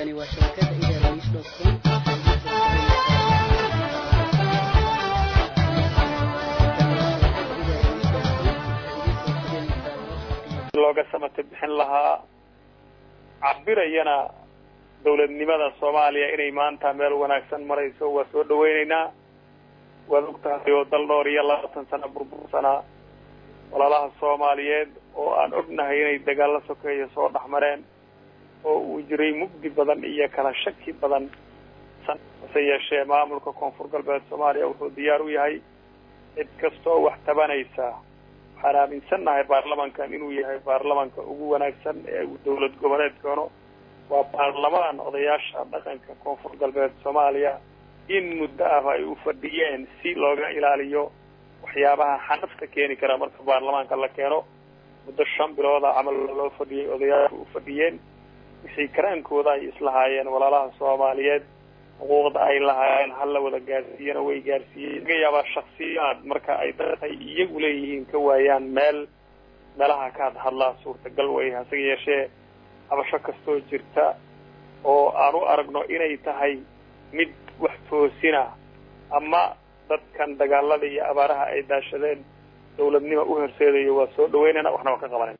halkani waa shabakada idaaliis dot com looga samata bixin lahaa cabirayana dawladnimada soomaaliya inay maanta meel wanaagsan marayso waa soo dhaweyneynaa waad og tahay oo dal dhowr iyo labaatan sano burbursanaa walaalaha soomaaliyeed oo aan ognahay inay dagaalo sokeeya soo dhex mareen oo uu jiray mugdi badan iyo kala shaki badan hase yeeshee maamulka koonfur galbeed soomaaliya wuxuu diyaar u yahay cid kastoo wax tabanaysa waxaan aaminsannahay baarlamankan inuu yahay baarlamanka ugu wanaagsan ee uu dawlad goboleedkano waa baarlamaan odayaasha dhaqanka koonfur galbeed soomaaliya in muddo ah ay u fadhiyeen si looga ilaaliyo waxyaabaha xanafta keeni kara marka baarlamaanka la keeno muddo shan bilooda camal loo fadhiyey odayaashu u fadhiyeen wixii karaankooda ay islahaayeen walaalaha soomaaliyeed xuquuqda ay lahaayeen hala wada gaarsiiyana way gaarsiiyeen laga yaabaa shaksiyaad marka ay dadkay iyagu leeyihiin ka waayaan meel meelaha ka had hadlaa suurtagal way hase yeeshee habasho kastoo jirta oo aan u aragno inay tahay mid wax toosina ama dadkan dagaalada iyo abaaraha ay daashadeen dawladnimo u horseedayo waa soo dhaweynayna waxna waa ka qabanayna